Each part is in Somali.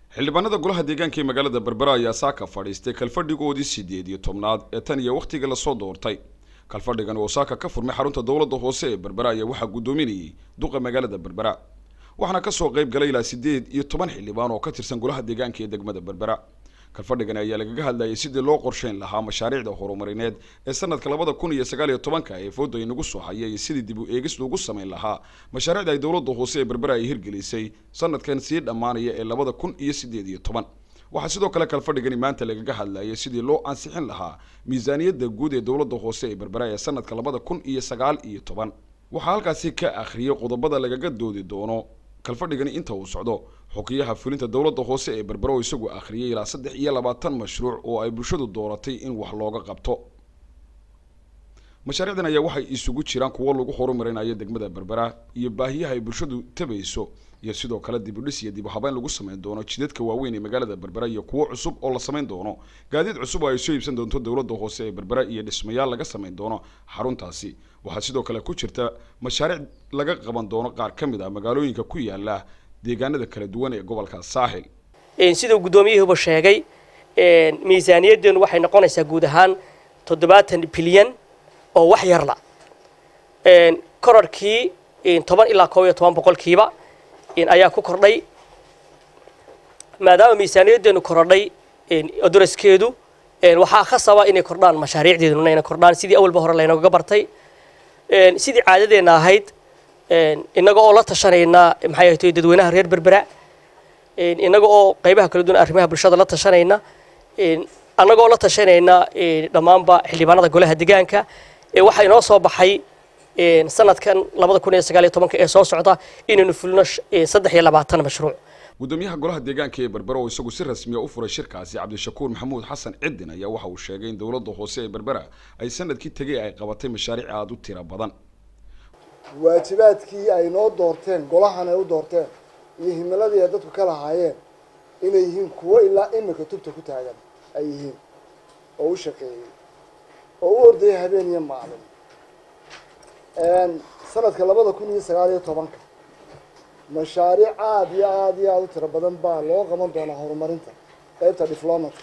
xildhibaanada golaha deegaanka ee magaalada berbera ayaa saaka fadhiistay kalfadhigoodii sideed iyo tobnaad ee tan iyo wakhtiga lasoo doortay kalfadhigan oo saaka ka furmay xarunta dowladda hoose ee berbera ayaa waxaa guddoominayay duqa magaalada berbera waxaana kasoo qayb galay ilaa sideed iyo toban xildhibaan oo ka tirsan golaha deegaanka ee degmada berbera kalfadhigan ayaa lagaga hadlayay sidii loo qorsheyn lahaa mashaariicda horumarineed ee sanadka labada kun iyo sagaal iyo tobanka ee fooda inagu soo haya iyo sidii dib u eegis loogu samayn lahaa mashaariicda ay dowladda hoose ee berbera ay hirgelisay sanadkan sii dhammaanaya ee labada kun iyo sideed iyo toban waxaa sidoo kale kalfadhigani maanta lagaga hadlayay sidii loo ansixin lahaa miisaaniyadda guud ee dowladda hoose ee berbera ee sanadka labada kun iyo sagaal iyo toban waxaa halkaasi ka akhriyay qodobada lagaga doodi doono kalfadhigani inta uu socdo xukiyaha fulinta dowladda hoose ee berbera oo isagu akhriyay ilaa saddex iyo labaatan mashruuc oo ay bulshadu dooratay in wax looga qabto mashaariicdan ayaa waxay isugu jiraan kuwo lagu horumarinayo degmada berbera iyo baahiyaha ay bulshadu tabayso iyo sidoo kale dib u dhis iyo dib u habeyn lagu samayn doono jidadka waaweyn ee magaalada berbera iyo kuwo cusub oo la samayn doono gaadiid cusub oo ay soo iibsan doonto dowladda hoose ee berbera iyo dhismayaal laga samayn doono xaruntaasi waxaa sidoo kale ku jirta mashaariic laga qaban doono qaar ka mid ah magaalooyinka ku yaala deegaanada kala duwan ee gobolka saaxil siduu guddoomiyuhuba sheegay miisaaniyaddeenu waxay noqonaysaa guud ahaan toddobaatan bilyan oo wax yarla korarkii toban ilaa koob iyo toban boqolkiiba ayaa ku kordhay maadaama miisaaniyaddeenu korodhay adoraskeedu waxaa khasaba inay kordhaan mashaariicdeeduna inay kordhaan sidii awalba hore laynooga bartay sidii caadadeenna ahayd innaga oo la tashanayna maxay ahayd dadweynaha reer berbera innaga oo qaybaha kala duwan arrimaha bulshada la tashanayna annaga oo la tashanayna dhammaanba xildhibaanada golaha deegaanka waxaa inoo soo baxay sanadkan labada kun iyo sagaal iyo tobanka ee soo socda inaynu fulino saddex iyo labaatan mashruuc gudoomiyaha golaha deegaanka ee berbera oo isagu si rasmiya u furay shirkaasi cabdishakuur maxamuud xasan cidin ayaa waxa uu sheegay in dowladda hoose ee berbera ay sanadkii tegay ay qabatay mashaariic aada u tiro badan waajibaadkii ay noo doorteen golahan ay u doorteen iyo himiladii ay dadku ka lahaayeen inay yihiin kuwo ilaa imika tubta ku taagan ay yihiin oo u shaqeeyey oo u ordayay habeen iyo maalin sanadka labada kun iyo sagaal iyo tobanka mashaariic aada iyo aada iyo aada u tiro badan baa loo qaban doonaa horumarinta qaybta diflomatka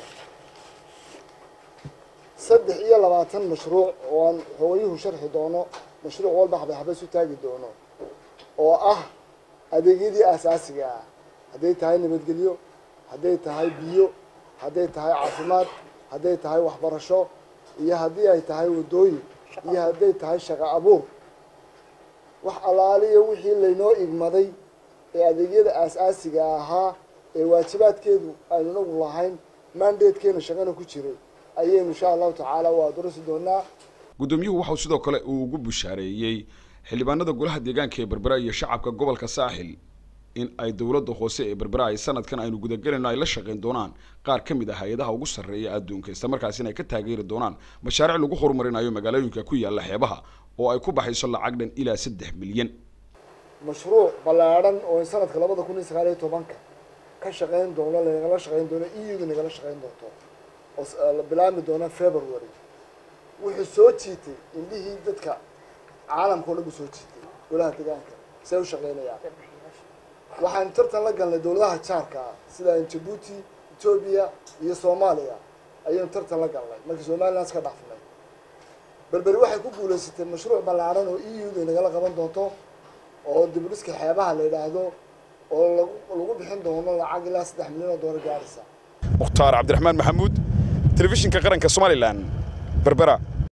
saddex iyo labaatan mashruuc oo aan xoogayuhu sharxi doono mashruuc walba xabay xabay isu taagi doono oo ah adeegyadii aasaasiga ah hadday tahay nabadgelyo hadday tahay biyo hadday tahay caafimaad hadday tahay waxbarasho iyo haddii ay tahay waddooyin iyo hadday tahay shaqo abuur wax allaaliyo wixii laynoo igmaday ee adeegyada aas-aasiga ahaa ee waajibaadkeedu aynu inagu lahayn mandatekeena shaqana ku jiray ayaynu insha allahu tacaala waa durasi doonaa guddoomiyuhu waxau sidoo kale uu ugu bushaareeyey xildhibaanada golaha deegaanka ee berbera iyo shacabka gobolka saaxil in ay dowladda hoose ee berbera ay sanadkan aynu gudagelayno ay la shaqayn doonaan qaar ka mid ah hay-adaha ugu sarreeya adduunka isla markaasina ay ka taageeri doonaan mashaariic lagu horumarinayo magaalooyinka ku yaalla xeebaha oo ay ku baxayso lacag dhan ilaa saddex milyan mashruuc ballaadhan oo in sanadka labada kun iyo sagaal iyo tobanka ka shaqayn doono lanagala shaqayn doono e u da nagala shaqayn doonto oo la bilaabmi doono february wuxuu soo jiitay indhihii dadka caalamka o dhan buu soo jiitay golaha deegaanka see u shaqaynayaan waxaanu tartan la galnay dowladaha jaarka ah sida jabuuti etoobiya iyo soomaaliya ayaynu tartan la galnay markii somaliland ka dhaafnay berberi waxay ku guulaysatay mashruuc ballaadhan oo e u da nagala qaban doonto oo dibudhiska xeebaha la yidhaahdo oo lagu lagu bixin doono lacag ilaa saddex milyan oo doolar gaaraysa mukhtaar cabdiraxmaan maxamuud telefishinka qaranka somalilan berbera